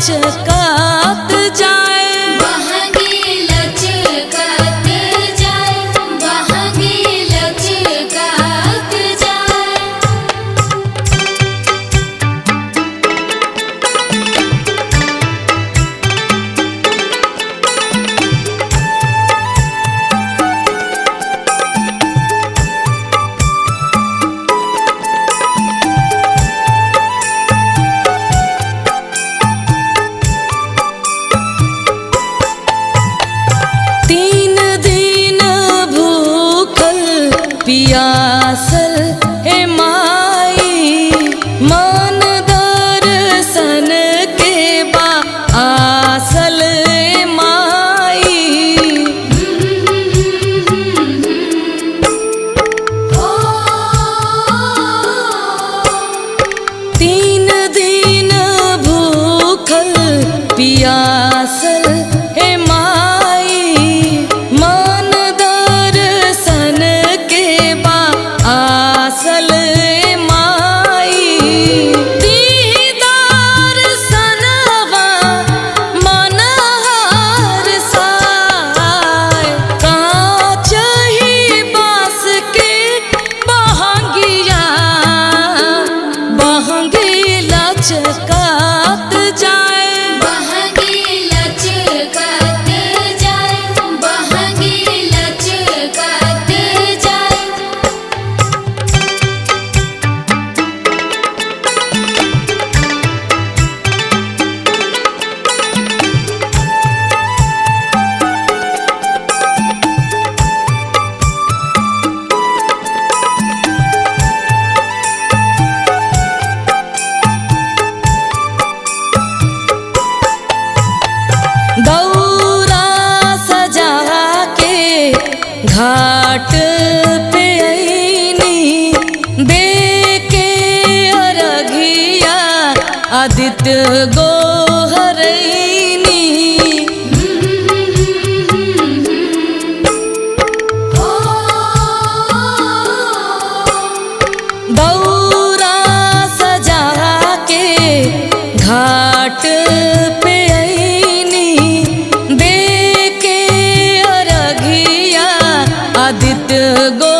लचकात जाए बहंगी लचकत जाए बहंगी लचकत जाए तीन दिन भूखल पियासल हे माई मन दर्शन के बा आसल हे माई तीन दिन भूखल पियासल हे माई मन दर्शन के बा आसल हे माई दीदार सनवा मनहर साय कांच ही बास के बहंगिया बहंगी लचकात जाए बहंगी लचकत जाए बहंगी लचकत जाए दौरा सजा के घाट पे अईनी दे के अरघिया आदित्य गोहरैनी दौरा सजा के घाट पे अईनी दे के अरघिया आदित्य गो